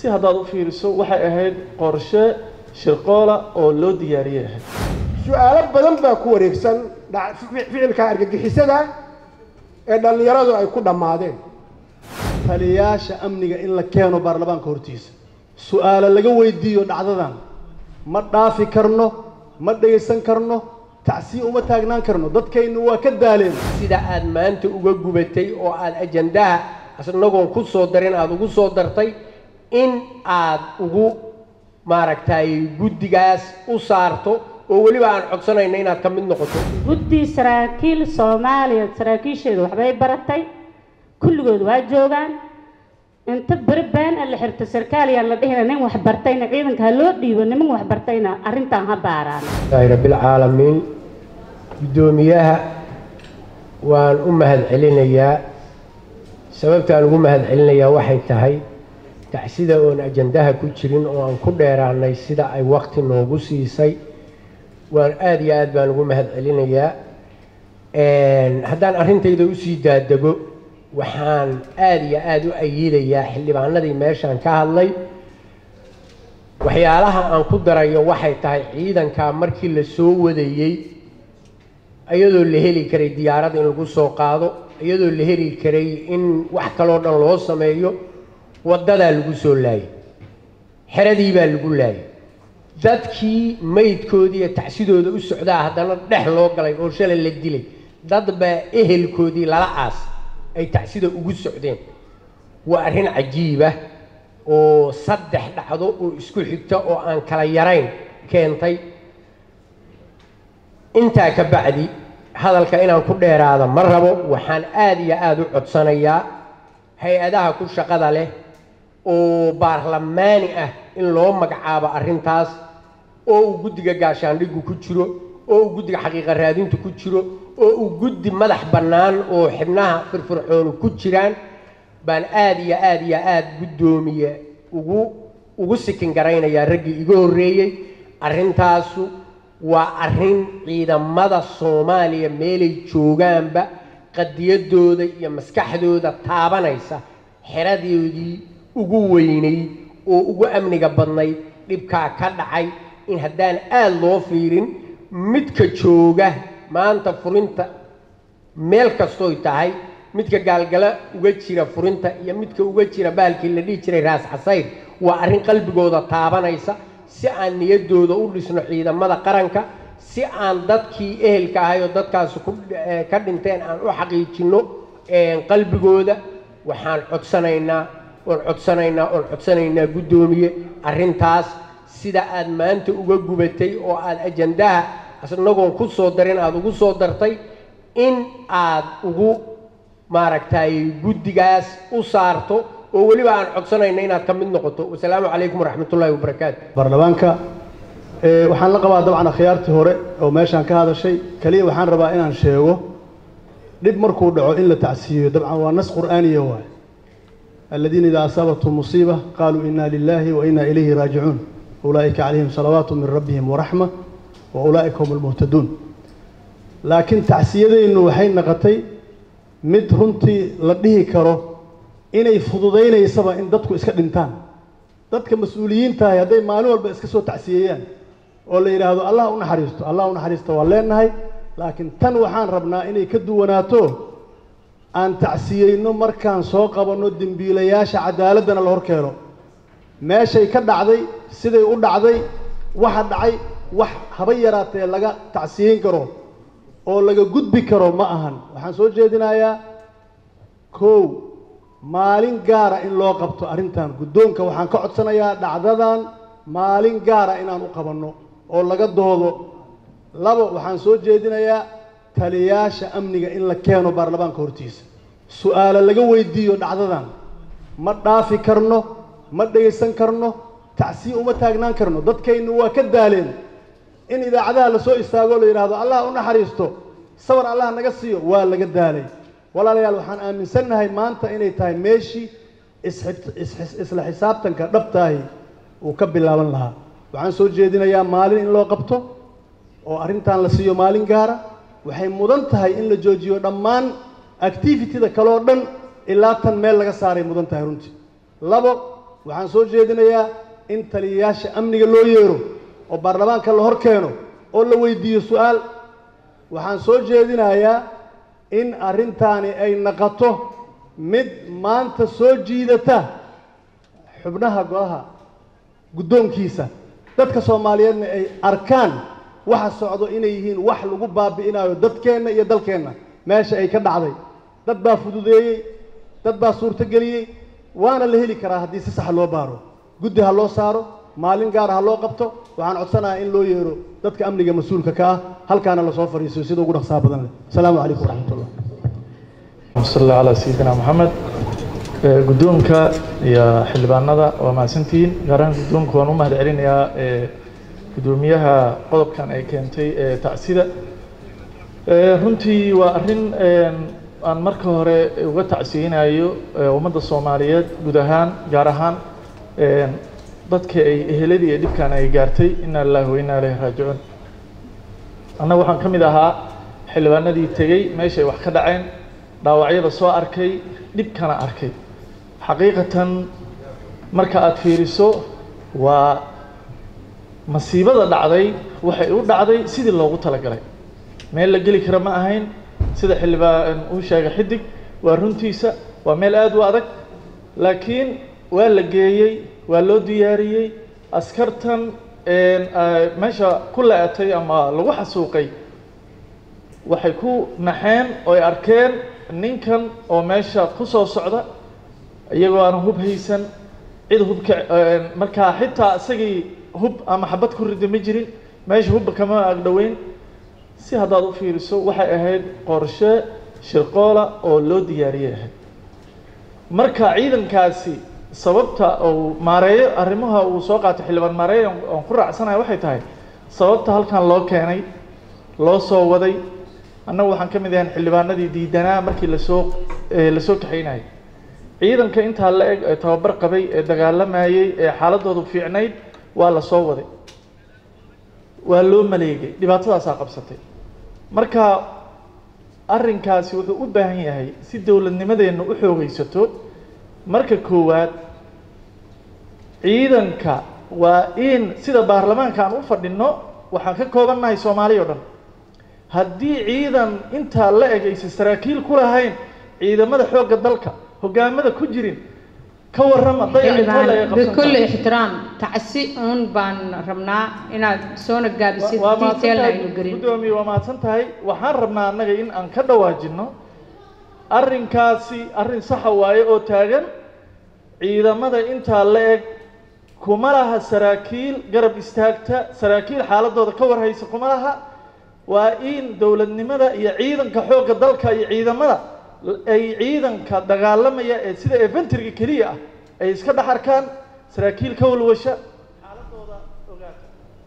si haddaad u fiiriso waxay ahayd qorshe shirqoola oo loo diyaariyey ahayd su-aalo badan baa ku wareegsan dha- fi- ficilka argagixisada ee dhallinyaradu ay ku dhammaadeen taliyayaasha amniga in la keeno baarlamaanka hortiisa su-aalo laga weydiiyo dhacdadan ma dhaafi karno ma dhegaysan karno tacsiya uma taagnaan karno dadkaynu waa ka daaleen sida aad maanta uga gubatay oo aad ajandaha isnagoon ku soo darin aada ugu soo dartay in aad ugu maaragtay guddigaas u saarto oo weliba aan codsanayna inaad ka mid noqoto guddi saraakiil soomaaliya saraakiisheedu waxbay baratay kulligood waa joogaan inta beri been a la xirto sarkaaliyaan la dhihina nin wax bartayna ciidanka ha loo dhiibo niman wax bartayna arrintan ha baaraan ilaahi rabbilcaalamiin guddoomiyaha waan u mahadcelinayaa sababtaan ugu mahadcelinayaa waxay tahay tacsida oon ajandaha ku jirin oo aan ku dheeraanay sida ay waqti noogu siisay waan aada iyo aad baan ugu mahadcelinayaa haddaan arrintayda usii daadego waxaan aada iyo aada u ayiidayaa xildhibaanadii meeshaan ka hadlay waxyaalaha aan ku darayo waxay tahay ciidankaa markii la soo wadayey iyadoo la heli karay diyaarad in lagu soo qaado iyadoo la heli karay in wax kaloo dhan loo sameeyo waddadaa lagu soo laayay xeradii baa lagu laayay dadkii maydkoodii iyo tacsidooda u socdaa haddana dhex loo galay oo shalay la dilay dad baa ehelkoodii lala aas ay tacsida ugu socdeen waa arrin cajiibah oo saddex dhacdo oo isku xigta oo aan kala yarayn keentay intaa ka bacdi hadalka inaan ku dheeraada ma rabo waxaan aada iyo aada u codsanayaa hay-adaha ku shaqada leh oo baarlamaani ah in loo magacaabo arrintaas oo uu guddiga gaashaandhigu ku jiro oo uu guddiga xaqiiqa raadintu ku jiro oo uu guddi madax bannaan oo xibnaha firfircoonu ku jiraan baan aada iyo aada iyo aada guddoomiye ugu ugu sikin garaynayaa raggii iga horreeyey arrintaasu waa arrin ciidamada soomaaliya meelay joogaanba qadiyadooda iyo maskaxdooda taabanaysa xeradoodii ugu weynayd oo ugu amniga badnayd dhibkaa ka dhacay in haddaan aada loo fiirin midka jooga maanta furinta meel kastooy tahay midka gaalgala uga jira furinta iyo midka uga jira bahalkii la dhihi jiray raas casayr waa arrin qalbigooda taabanaysa si aan niyaddooda u dhisno ciidamada qaranka si aan dadkii ehelka ahay oo dadkaasi ku ka dhinteen aan u xaqiijinno qalbigooda waxaan codsanaynaa oon codsanaynaa oon codsanaynaa guddoomiye arrintaas sida aad maanta uga gubatay oo aad ajandaha isnagoon ku soo darin aada ugu soo dartay in aad ugu maaragtay guddigaas u saarto oo weliba aan codsanayna inaad ka mid noqoto wasalaamu calaykum waraxmatullaahi wabarakaatu baarlamaanka ee, waxaan la qabaa dabcan akhyaartii hore oo meeshaan ka hadashay keliya waxaan rabaa inaan sheego dhib markuu dhaco in la tacsiiyo dabcan waa nas qur'aaniya waay aladiina idaa asaabathum musiiba qaaluu inna lilahi wa inna ilayhi raajicuun ulaa'ika calayhim salawaatu min rabbihim waraxma wa ulaa'ika hum almuhtaduun laakiin tacsiyadeennu waxay noqotay mid runtii la dhihi karo inay fududaynaysaba in dadku iska dhintaan dadka mas-uuliyiintahay hadday maalin walba iska soo tacsiyeeyaan oo la yidhaahdo allah u naxariisto allah u naxariisto waa leenahay laakiin tan waxaan rabnaa inay ka duwanaato aan tacsiyeyno markaan soo qabanno dembiilayaasha cadaaladdana la hor keeno meeshay ka dhacday siday u dhacday waxa dhacay wax haba yaraatee laga tacsiyeyn karo oo laga gudbi karo ma ahan waxaan soo jeedinayaa kow maalin gaara in loo qabto arrintan guddoonka waxaan ka codsanayaa dhacdadan maalin gaara inaan u qabanno oo laga doodo labo waxaan soo jeedinayaa taliyayaasha amniga in la keeno baarlamaanka hortiisa su-aalo laga weydiiyo dhacdadan ma dhaafi karno ma dhegaysan karno tacsiya uma taagnaan karno dadkaynu waa ka daaleen in idaacadaha lasoo istaago la yidhaahdo allah u naxariisto sawir allah naga siiyo waa laga daalay walaalayaal waxaan aaminsannahay maanta inay tahay meeshii isxib- is- isla xisaabtanka dhabtaahi uu ka bilaaban lahaa waxaan soo jeedinayaa maalin in loo qabto oo arrintan la siiyo maalin gaara waxay mudan tahay in la joojiyo dhammaan activity-da kaloo dhan ilaa tan meel laga saaray mudan tahay runtii labo waxaan soo jeedinayaa in taliyayaasha amniga loo yeero oo baarlamaanka la hor keeno oo la weydiiyo su-aal waxaan soo jeedinayaa in arrintaani ay naqoto mid maanta soo jiidata xubnaha golaha guddoonkiisa dadka soomaaliyeedna ay arkaan waxa socdo inay yihiin wax lagu baabi'inayo dadkeenna iyo dalkeenna meesha ay ka dhacday dad baa fududeeyey dad baa suurtogeliyey waana la heli karaa haddii si sax loo baaro guddi ha loo saaro maalin gaara ha loo qabto waxaan codsanayaa in loo yeero dadka amniga mas-uulka ka ah halkaana lasoo fadhiisiyo sida ugu dhaqsaha badan leh asalaamu calaykum waraxmatullah sal alla calaa sayidina maxamed guddoonka iyo xildhibaanada waa mahadsantihiin gaar ahaan guddoonka waan u mahad celinayaa guddoomiyaha qodobkan ay keentay ee tacsida runtii waa arrin aan marka hore uga tacsiyeynayo ummadda soomaaliyeed guud ahaan gaar ahaan dadka ay eheladii iyo dhibkan ay gaartay ina lillahi wa inna ilayhi raajicuun annaga waxaan ka mid ahaa xildhibaanadii tegey meeshay wax ka dhaceen dhaawacyada soo arkay dhibkana arkay xaqiiqatan marka aada fiiriso waa masiibada dhacday waxay u dhacday sidii loogu talagalay meel la geli kara ma ahayn sida xildhibaan uu sheegay xidig waa runtiisa waa meel aada u adag laakiin waa la geeyey waa loo diyaariyey askartan meesha ku la-atay ama lagu xasuuqay waxay ku naxeen oo ay arkeen ninkan oo meesha ku soo socda iyagoo aan hub haysan cid hubka markaa xitaa isagii hub ama xabad ku rida ma jirin meesha hubba kama agdhoweyn si haddaad u fiiriso waxay ahayd qorshe shirqoola oo loo diyaariyay ahayd marka ciidankaasi sababta uu maareeyo arrimaha uu soo qaatay xildhibaan maareeyo oon ku raacsanayo waxay tahay sababta halkan loo keenay loo soo waday annagu waxaan ka mid ahayn xildhibaanadii diidanaa markii lasoo lasoo kaxaynayay ciidanka intaa la eg ee tababar qabay ee dagaalamayey ee xaaladoodu fiicnayd waa la soo waday waa loo maleegay dhibaatadaasaa qabsatay marka arrinkaasi wuxuu u baahan yahay si dowladnimadeenna u xoogaysato marka koowaad ciidanka waa in sida baarlamaanka aan u fadhinno waxaan ka koobannahay soomaaliya o dhan haddii ciidan intaa la eg aysan saraakiil ku lahayn ciidamada xoogga dalka hoggaamada ku jirin ka warrama xildhibaan bikulli ixtiraam tacsi uun baan rabnaa inaad soona gaabisid detail aynu gelin guddoomiye waa mahadsan tahay waxaan rabnaa annaga in aan ka dhawaajinno arrinkaasi arrin saxa waaye oo taagan ciidamada intaa la eg kuma laha saraakiil garab istaagta saraakiil xaaladooda ka warhaysa kuma laha waa in dowladnimada iyo ciidanka xoogga dalka iyo ciidamada ay ciidanka dagaalamaya ee sida eventriga keliya ah ay iska dhex arkaan saraakiil ka walwasha xaaladooda ogaata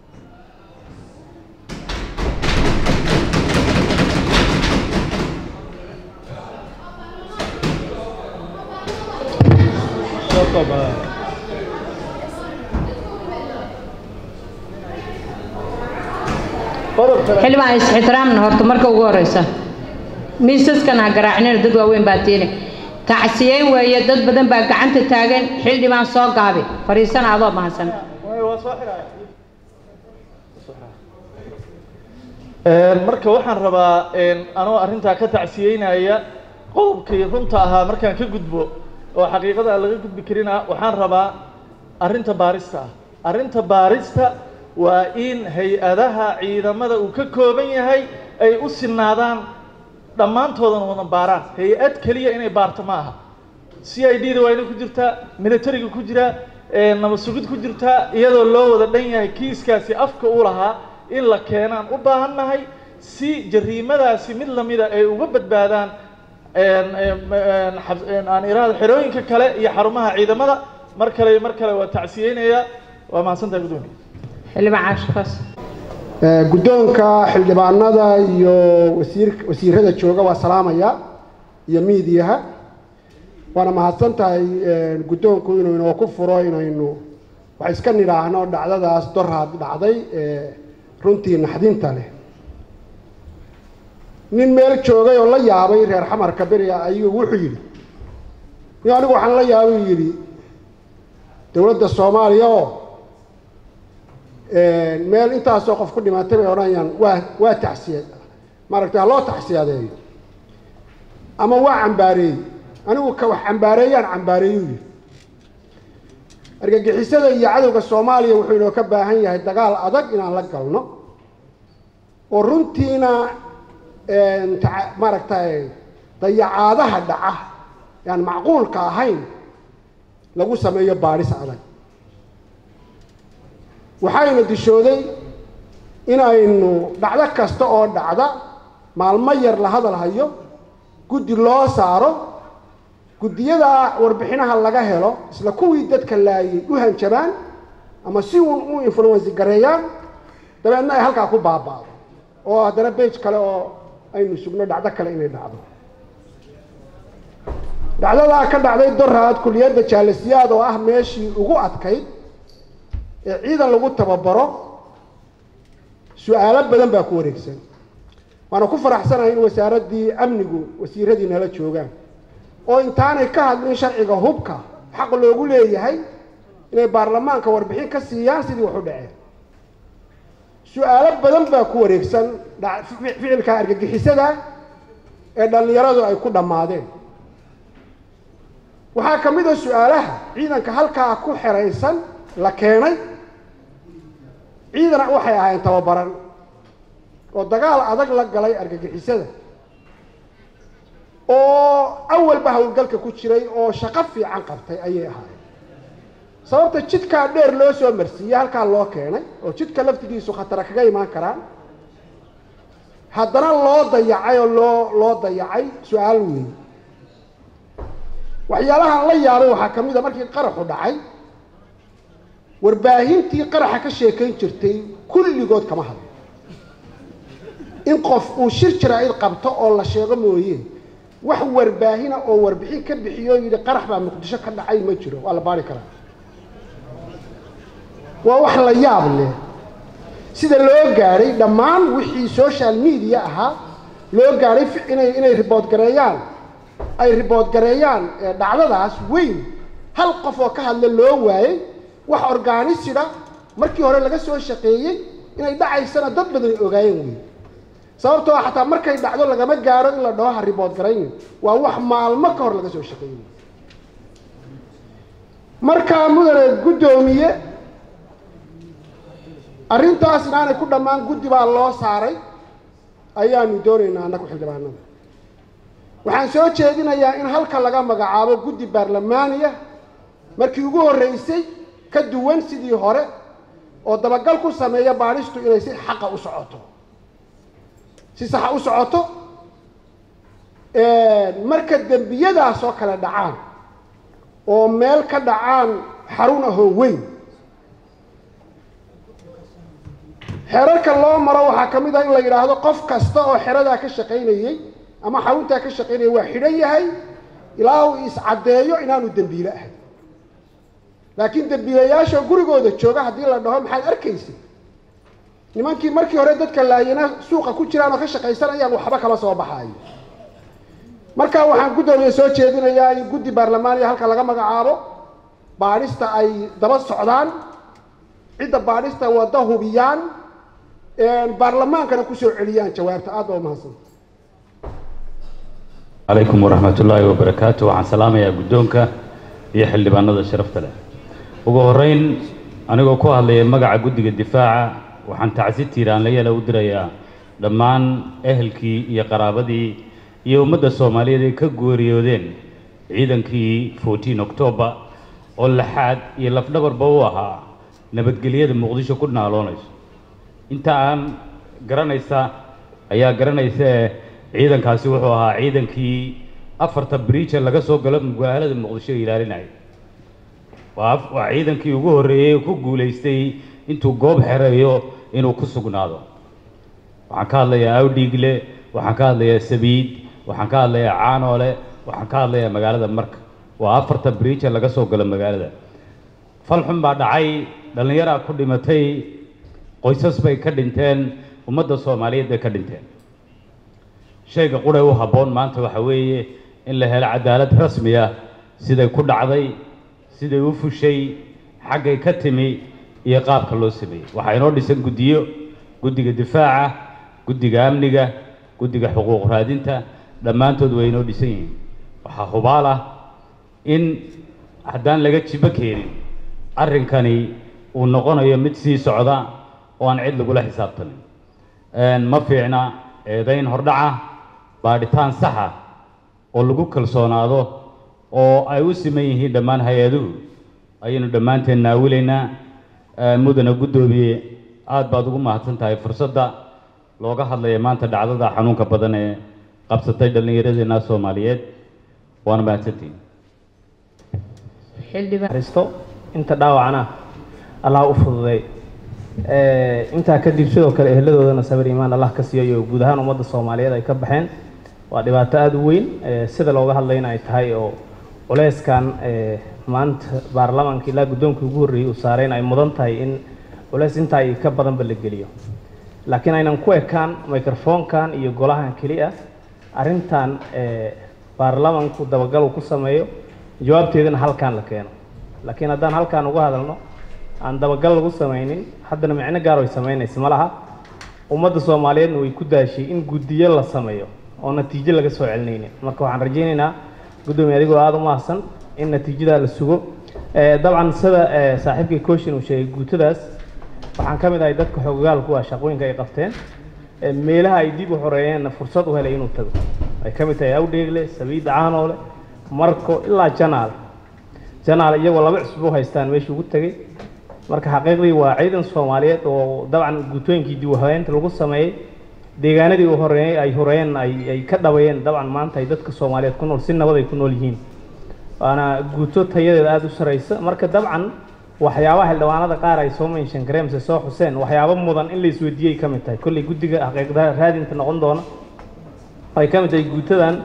xildhibaan is-ixtiraamna horta marka ugu horeysa miisaskan ha garaacnina dad waaweyn baa tiini tacsiyeyn weeye dad badan baa gacanta taagan xildhibaan soo gaabi fadhiisana adoo mahadsan waa soo xiraya marka waxaan rabaa anoo arrintaa ka tacsiyeynaya qodobkii runta ahaa markaan ka gudbo oo xaqiiqada aan laga gudbi karina waxaan rabaa arrinta baarista ah arrinta baarista waa in hay-adaha ciidamada uu ka kooban yahay ay u sinaadaan dhammaantoodana wada baaraan hay-ad keliya inay baarto ma aha c i d da waa inay ku jirtaa militariga ku jiraa nabad sugid ku jirtaa iyadoo loo wada dhan yahay kiiskaasi afka u lahaa in la keenaan u baahannahay si jariimadaasi mid lamida ay uga badbaadaan aan iraada xerooyinka kale iyo xarumaha ciidamada mar kale iyo mar kale waa tacsiyeynayaa waa mahadsantahay guddoomiye xildhibaan caashikaas guddoonka xildhibaanada iyo wasiir wasiirada jooga waa salaamaya iyo miidiyaha waana mahadsan tahay guddoonku inuu inoo ku furo inaynu wax iska nidhaahno dhacdadaas doraad dhacday ee runtii naxdinta leh nin meel joogay oo la yaabay reer xamarka beriga ayuu wuxuu yidhi ni anigu waxaan la yaabay yidhi dowladda soomaaliya oo meel intaasoo qof ku dhimaatay bay odhanayaan waa waa tacsiya maaragtay ha loo tacsiyadeeyo ama waa cambaareeyey anigu ka wax cambaareeyaan cambaareeyuu yidhi argagixisada iyo cadowga soomaaliya wuxuu inoo ka baahan yahay dagaal adag inaan la galno oo runtiina ta- maaragtay dayacaadaha dhaca yaan macquulka ahayn lagu sameeyo baadhis adag waxayna dishooday inaynu dhacdo kasta oo dhacda maalmo yar la hadal hayo guddi loo saaro guddiyada warbixinaha laga helo isla kuwii dadka laayay u hanjabaan ama si uun u influensi gareeyaan dabeedna ay halkaa ku baaba'do oo haddana bage kale oo aynu sugno dhacdo kale inay dhacdo dhacdadaa ka dhacday doraad kuliyadda jaalasiyaad oo ah meeshii ugu adkayd ee ciidan lagu tababaro su-aalo badan baa ku wareegsan waana ku faraxsanahay in wasaaraddii amnigu wasiiradii nala joogaan oo intaanay ka hadlin sharciga hubka xaq loogu leeyahay inay baarlamaanka warbixin ka siiyaan sidii wax u dhaceen su-aalo badan baa ku wareegsan dha- fi- ficilka argagixisada ee dhallinyaradu ay ku dhammaadeen waxaa ka mid a su-aalaha ciidanka halkaa ku xeraysan la keenay ciidan waxay ahaayeen tababaran oo dagaal adag la galay argagixisada oo awalba howlgalka ku jiray oo shaqo fiican qabtay ayay ahaayeen sababta jidkaa dheer loo soo marsiiyey halkaa loo keenay oo jidka laftigiisu khatara kaga imaan karaan haddana loo dayacay oo loo loo dayacay su-aal weyn waxyaalahan la yaabay waxaa ka mid a markii qaraxu dhacay warbaahintii qaraxa ka sheekayn jirtay kulligood kama hadlo in qof uu shir jaraa'id qabto oo la sheego mooye wax warbaahina oo warbixin ka bixiyo yidhi qarax baa muqdisho ka dhacay ma jiro waa la baari karaa waa wax la yaab leh sida loo gaadhay dhammaan wixii social media ahaa loo gaadhay fi- inay inay ribood gareeyaan ay ribood gareeyaan ee dhacdadaas weyn hal qof oo ka hadla loo waayey wax organisida markii hore laga soo shaqeeyey inay dhacaysana dad badan ay ogaayeen wey sababtoo ah xataa markay dhacdo lagama gaadho in la dhaho ha ribood garaynin waa wax maalmo ka hor laga soo shaqeeyey markaa mudane guddoomiye arrintaas inaanay ku dhammaan guddi baa loo saaray ayaanu doonaynaa annagu xildhibaanada waxaan soo jeedinayaa in halka laga magacaabo guddi baarlamaaniya markii ugu horreysay ka duwan sidii hore oo dabagal ku sameeya baadhistu inay si xaqa u socoto si saxa u socoto marka dembiyadaas oo kale dhacaan oo meel ka dhacaan xarun ahoo weyn xerarka loo maro waxaa ka mid ah in la yidhaahdo qof kasta oo xeradaa ka shaqaynayey ama xaruntaa ka shaqaynayay waa xidhan yahay ilaa uu iscaddeeyo inaanu dembiile ahayn laakiin dembiilayaasha gurigooda jooga haddii la dhaho maxaad arkaysa nimankii markii hore dadka laayana suuqa ku jiraan oo ka shaqaysanayaan waxba kama soo baxaayo marka waxaan guddoomiye soo jeedinayaa in guddi baarlamaaniya halka laga magacaabo baadhista ay daba socdaan cidda baadhista wadda hubiyaan baarlamaankana kusoo celiyaan jawaabta aad baa umahadsan calaykum waraxmat ullaahi wabarakaatu waxaan salaamayaa guddoonka iyo xildhibaanada sharafta leh ugu horreyn anigoo ku hadlaya magaca guddiga difaaca waxaan tacsi tiiraanlayala u dirayaa dhammaan ehelkii iyo qaraabadii iyo ummadda soomaaliyeed ay ka geeriyoodeen ciidankii fourteen octoobar oo laxaad iyo lafdhabarba u ahaa nabadgelyada muqdisho ku naaloonayso inta aan garanaysa ayaa garanaysa ee ciidankaasi wuxuu ahaa ciidankii afarta briija laga soo galo magaalada muqdisho ilaalinaya waa af- waa ciidankii ugu horreeyey ee ku guulaystay intuu goob xereeyo inuu ku sugnaado waxaan ka hadlayaa awdhiigle waxaan ka hadlayaa sabiid waxaan ka hadlayaa caanoole waxaan ka hadlayaa magaalada marka waa afarta briija laga soo galo magaalada fal xun baa dhacay dhallinyaraa ku dhimatay qoysas bay ka dhinteen ummadda soomaaliyeed bay ka dhinteen shayga qudhay u habboon maanta waxa weeye in la helo cadaalad rasmi ah siday ku dhacday siday u fushay xaggay ka timi iyo qaabka loo sameeyey waxaa inoo dhisan guddiyo guddiga difaaca guddiga amniga guddiga xuquuq raadinta dhammaantood way inoo dhisan yihiin waxaa hubaal ah in haddaan laga jibo keenin arrinkani uu noqonayo mid sii socda oo aan cid lagula xisaabtamin ma fiicna eedayn hordhaca baadhitaan saxa oo lagu kalsoonaado oo ay u siman yihiin dhammaan hay-aduhu ayaynu dhammaanteen naawilaynaa mudana guddoomiye aad baad ugu mahadsan tahay fursadda looga hadlaya maanta dhacdada xanuunka badan ee qabsatay dhallinyaradeenna soomaaliyeed waana mahadsantihin risto inta dhaawacana allah u fududay intaa kadib sidoo kale eheladoodana sabir iimaan allah ka siiyo iyo guud ahaan ummadda soomaaliyeed ay ka baxeen waa dhibaato aada u weyn sida looga hadlayna ay tahay oo culeyskan maanta baarlamaanka ilaa guddoonkii ugu horreeyey uu saareen ay mudan tahay in culeys intaa iyo ka badanba la geliyo laakiin aynan ku ekaan microfonkan iyo golahan keliya arrintan baarlamaanku dabagal uu ku sameeyo jawaabteedana halkaan la keeno laakiin haddaan halkaan uga hadalno aan dabagal lagu samaynin haddana micno gaar ay samaynaysa ma laha ummadda soomaaliyeedna way ku daashay in guddiyo la sameeyo oo natiijo laga soo celinaynin marka waxaan rajaynaynaa guddoomiye adigoo aada u mahadsan in natiijadaa la sugo dabcan sida saaxiibkay cooshin uu sheegay guutadaas waxaan ka mid ahay dadka xoogagaalku ah shaqooyinka ay qabteen meelaha ay dib u xoreeyeenna fursad u helay inuu tago ay ka mid tahay awdheegle sabiida caanoole marko ilaa janaal janaal iyagoo laba cusub u haystaan meeshii ugu tegey marka xaqiiqdii waa ciidan soomaaliyeed oo dabcan guutooyinkii dib u habeynta lagu sameeyey deegaanadii u horeeyey ay horeeyeen ay ay ka dhabayeen dabcan maanta ay dadka soomaaliyeed ku nool si nabad ay ku nool yihiin waana guuto tayadeeda aada u saraysa marka dabcan waxyaabaha xildhibaanada qaar ay soo menshan gareen mise soo xuseen waxyaabo mudan in la isweydiiyey ka mid tahay kolley guddiga xaqiiqda raadinta noqon doona ay ka mid tahay guutadan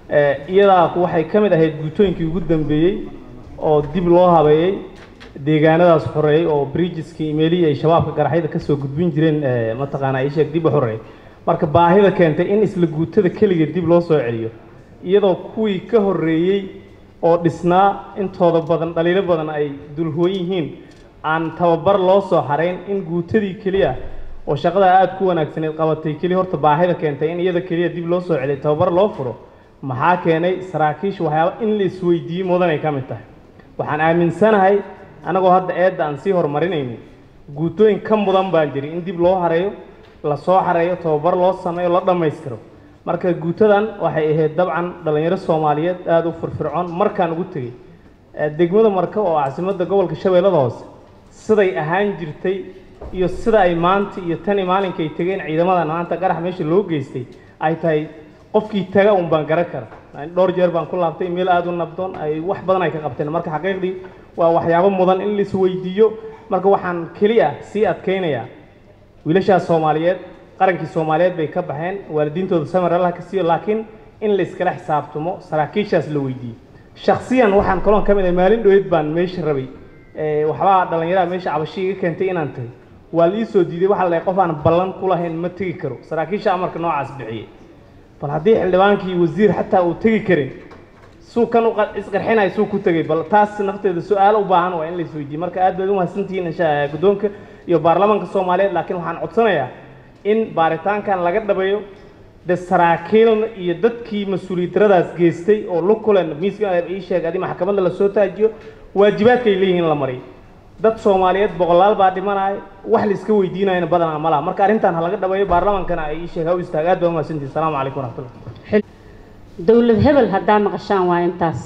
iyadaa waxay ka mid ahayd guutooyinkii ugu dambeeyey oo dib loo habeeyey deegaanadaas xoreeyey oo bridgeskii imeelihii ay shabaabka garaxyada kasoo gudbin jireen mataqaana isheeg dib u xoreeyey marka baahida keentay in isla guutada keliga dib loo soo celiyo iyadoo kuwii ka horreeyey oo dhisnaa intooda badan dhaliilo badan ay dulhooyn yihiin aan tababar loo soo xarayn in guutadii keliya oo shaqada aada ku wanaagsaneed qabatay keliya horta baahida keentay in iyada keliya dib loo soo celiyo tababar loo furo maxaa keenay saraakiisha waxyaaba in la isweydiiyo mudanay ka mid tahay waxaan aaminsanahay anagoo hadda eedda aan sii horumarinaynin guutooyin ka mudan baan jiri in dib loo hareeyo la soo xareeyo tababar loo sameeyo la dhammaystiro marka guutadan waxay ahayd dabcan dhallinyaro soomaaliyeed aada u firfircoon markaan ugu tegey degmada marka oo caasimadda gobolka shabeellada hoose siday ahaan jirtay iyo sida ay maanta iyo tani maalinkay tegeen ciidamadan maanta qarax meesha loo geystay ay tahay qofkii taga un baan garan kara dhowr jeer baan ku laabtay meel aada u nabdoon ay wax badan ay ka qabteen marka xaqiiqdii waa waxyaabo mudan in lais weydiiyo marka waxaan keliya sii adkaynayaa wiilashaas soomaaliyeed qarankii soomaaliyeed bay ka baxeen waalidiintooda samar allah ka siiyo laakiin in la iskala xisaabtamo saraakiishaas la weydiiyo shaksiyan waxaan kaloon ka mid ahay maalin dhoweed baan meesha rabay waxbaa dhallinyaraha meesha cabashi iga keentay inaan tagay waa la ii soo diiday waxaa la qof aan ballan ku lahayn ma tegi karo saraakiisha amarka noocaas bixiyey bal haddii xildhibaankii wasiir xataa uu tegi karin suu kan u isqarxinaya suu ku tegay bal taas nafteeda su-aalo u baahan waa in la isweydiiye marka aad baad u mahadsantihiin insha guddoonka iyo baarlamaanka soomaaliyeed laakiin waxaan codsanayaa in baaritaankan laga dhabeeyo de saraakiilna iyo dadkii mas-uuliyad daradaas geystay oo lukulen miiska ii sheeg adi maxkamadda lasoo taajiyo waajibaadkay leeyihiin la mariyo dad soomaaliyeed boqolaal baa dhimanaya wax la iska weydiinayana badanaa ma laha marka arrintan ha laga dhabeeyo baarlamaankana ay ii sheeg ha u istaag aad baa u mahadsantihin asalaamu calaykum waraxmatullah dowlad hebel haddaa maqashaan waa intaas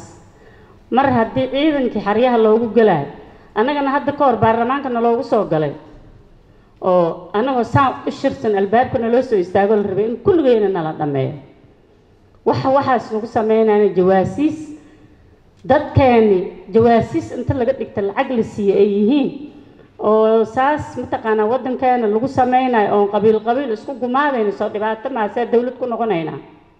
mar haddii ciidankii xaryaha loogu galaayo annagana hadda ka hor baarlamaankana loogu soo galay oo annagoo saan u shirsan albaabkana loo soo istaago la rabay in kulligeyna nala dhammeeyo waxa waxaas nagu sameynayna jawaasiis dadkeeni jawaasiis inta laga dhigta lacag la siiye ay yihiin oo saas mataqaanaa waddankeena lagu sameynayo oon qabiil qabiil isku gumaadayna soo dhibaato maasee dowlad ku noqonaynaa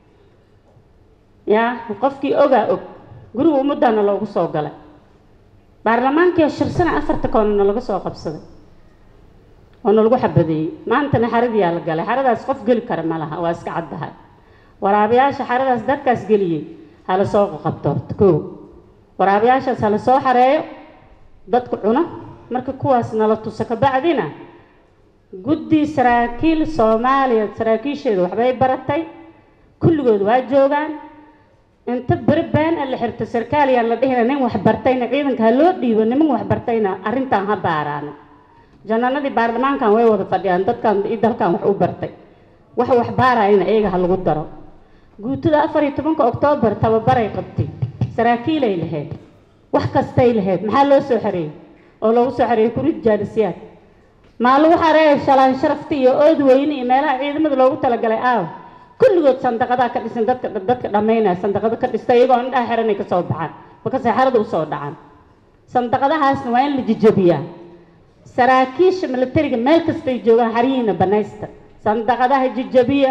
yaa qofkii ogaa og guriga ummaddaana loogu soo galay baarlamaankii shirsana afarta koonana laga soo qabsaday oo nalagu xabadeeyey maantana xaradiyaa la galay xaradaas qof geli kara ma laha waa iska caddahay waraabayaasha xaradaas dadkaas geliyey hala soo qabto horta koo waraabayaashaas hala soo xareeyo dadku cuno marka kuwaas nala tuso kabacdina guddi saraakiil soomaaliya saraakiisheedu waxbay baratay kulligood waa joogaan inta beri been a la xirto sarkaaliyaan la dhihina nin wax bartayna ciidanka ha loo dhiibo niman wax bartayna arrintan ha baaraano janaanadii baarlamaankan way wada fadhiyaan dadkan iyo dalkan wax u bartay wax wax baarayana iyaga ha lagu daro guutada afar iyo tobanka oktoobar tababaray qabtay saraakiilay lahayd wax kastay lahayd maxaa loo soo xareeyey oo loogu soo xareeyey kurid jaalisiyaad maa lagu xareeyay shalaan sharafta iyo ood weyne iyo meelaha ciidamada loogu talagalay aaw kulligood sandaqadaa ka dhisan dadka dadka dhammaynaya sandaqado ka dhista iyagoo indhaha xiranay kasoo baxaan markasay xarada usoo dhacaan sandaqadahaasna waa in la jijabiyaa saraakiisha militariga meel kastay joogaan xarihiina banaysta sandaqadaha jijabiya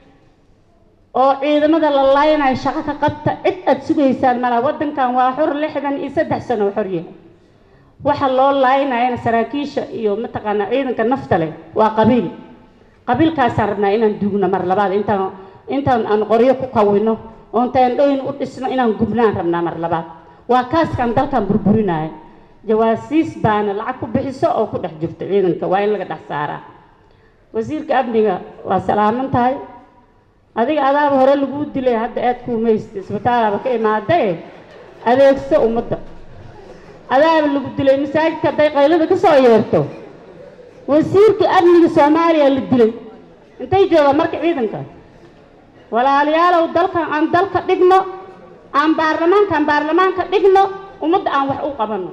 oo ciidamada la laayanayo shaqo ka qabta cid aada sugaysaan malaa waddankan waa xor lixdan iyo saddex sano xor yahay waxa loo laayanayana saraakiisha iyo mataqaanaa ciidanka nafta leh waa qabiil qabiilkaasaan rabnaa inaan duugno mar labaad intaan intaan aan qoryo ku kawino oon taandhooyin u dhisno inaan gubnaan rabnaa mar labaad waa kaaskaan dalkan burburinayo jawaasiis baana lacag ku bixiso oo ku dhex jirto ciidanka waa in laga dhex saaraa wasiirka amniga waa salaaman tahay adiga adaaba hore laguu dilay hadda aad kuumaysta isbitaalaaba ka imaadae adeegso ummadda adaaba lagu dilay masaajidka hadday qaylada ka soo yeerto wasiirka amniga soomaaliya la dilay intay joogaan marka ciidanka walaalayaalow dalkan aan dalka dhigno aan baarlamaankaan baarlamaanka dhigno ummadda aan wax u qabanno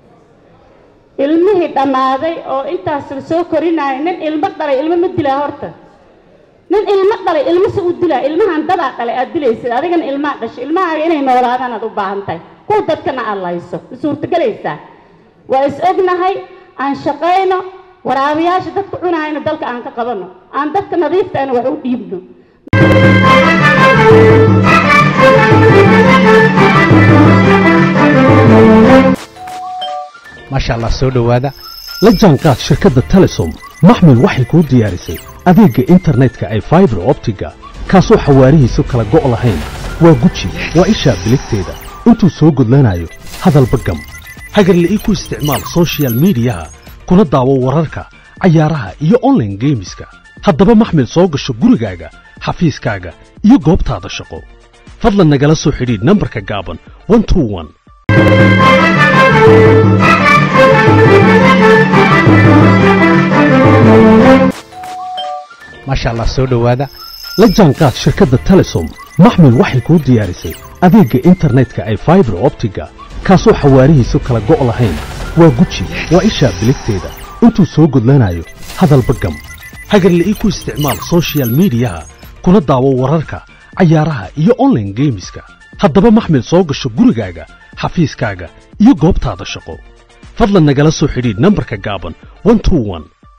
ilmihii dhammaaday oo intaas la soo korinaayo nin ilmo dhalay ilmo ma dilaa horta nin ilmo dhalay ilmo se u dilaa ilmahan dadaa dhalay aad dilaysid adigana ilmaa dhashay ilmahaaga inay noolaadaan aad u baahan tahay kuwa dadkana aad layso ma suurtagelaysaa waa is ognahay aan shaqayno waraabayaasha dadka cunahayna dalka aan ka qabanno aan dadka nadiiftaana wax u dhiibno maasha allah soo dhowaada la jaanqaad shirkadda telesom maxmil waxay kuu diyaarisay adeegga internetka ay faibar optiga kaasoo xawaarihiisu kala go' lahayn waa guji waa ishaa biligteeda intuu soo gudlanayo hadalba gam hagarle ii ku isticmaal soshiyal miidiyaha kuna daawo wararka cayaaraha iyo onlaine geemiska haddaba maxmil soo gasho gurigaaga xafiiskaaga iyo goobtaada shaqo fadlan nagala soo xidhiidh nambarka gaaban maasha allah soo dhowaada la jaanqaad shirkadda telesom maxmil waxay kuu diyaarisay adeegga internetka ay faibar optiga kaasoo xawaarihiisu kala go' lahayn waa guji waa ishaa biligteeda intuu soo gudlanayo hadalba gam hagarle ii ku isticmaal soshiyal miidiyaha kuna daawo wararka cayaaraha iyo onlaine geemiska haddaba maxmil soo gasho gurigaaga xafiiskaaga iyo goobtaada shaqo fadlan nagala soo xidhiidh nambarka gaaban